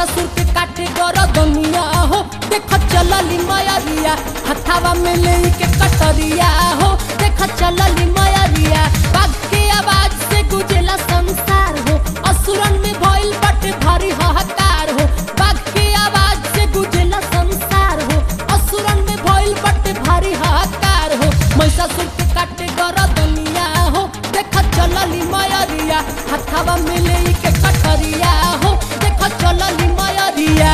महिषासुर के काटे गरदनिया हो देख चलली मयरिया हथावा में ले के कटरिया हो देख चलली मयरिया बाघ के आवाज से गुजेला संसार हो असुरन में भइल बटे भारी हाहाकार हो बाघ के आवाज से गुजेला संसार हो असुरन में भइल बटे भारी हाहाकार हो महिषासुर के काटे गरदनिया हो देख चलली मयरिया हथावा में ले के कटरिया हो देख चलली मयरिया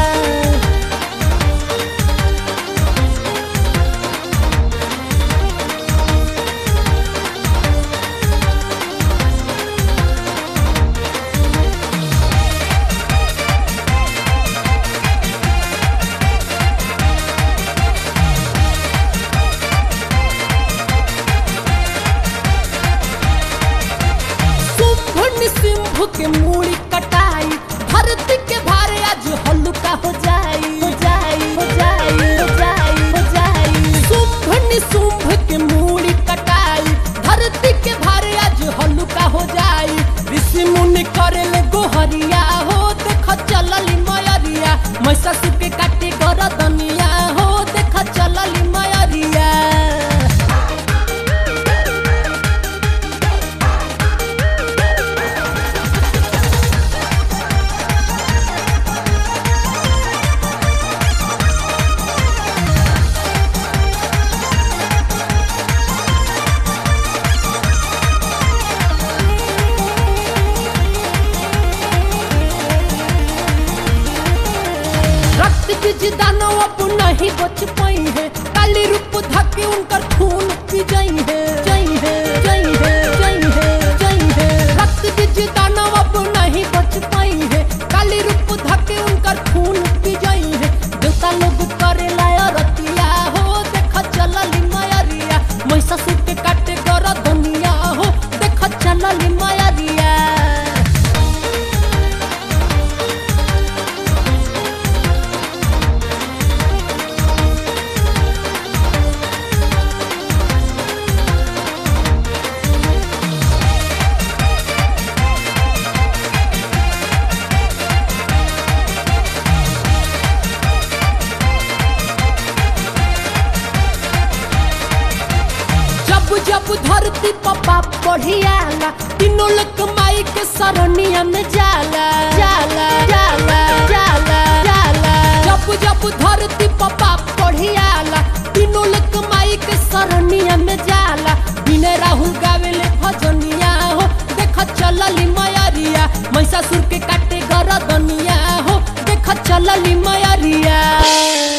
शुंभ निशुंभ के मूड़ी कटाई धरती के भारे आज हल्का हो जाई हो जाई हो जाई हो जाई हो जाई शुंभ निशुंभ के मूड़ी कटाई धरती के भारे आज हल्का हो जाई ऋषि मुनि करेले गोहरिया हो देख चलली मयरिया महिषासुर के काटे गरदनिया हो देख चलली मयरिया रक्त बीज दानव अब नहीं बच पाई है काली रूप धके उनकर खून पी जाई है जाई है जाई है जाई है जाई है रक्त बीज दानव अब नहीं बच पाई है काली रूप धके उनकर खून पी जाई है देवता लोग करे लाया रतिया हो देख चलली मायरिया महिषासुर के काटे गरदनिया हो देख चलली मायरिया जब जब धरती पर पाप बढ़ियाला तीनों लोग माई के सरनिया में जाला जाला जाला जाला जाला जब जब धरती पर पाप बढ़ियाला तीनों लोग माई के सरनिया में जाला बिने राहुल गावेले भजनिया हो देख चलली मयरिया महिषासुर के काटे गरदनिया हो देख चलली मयरिया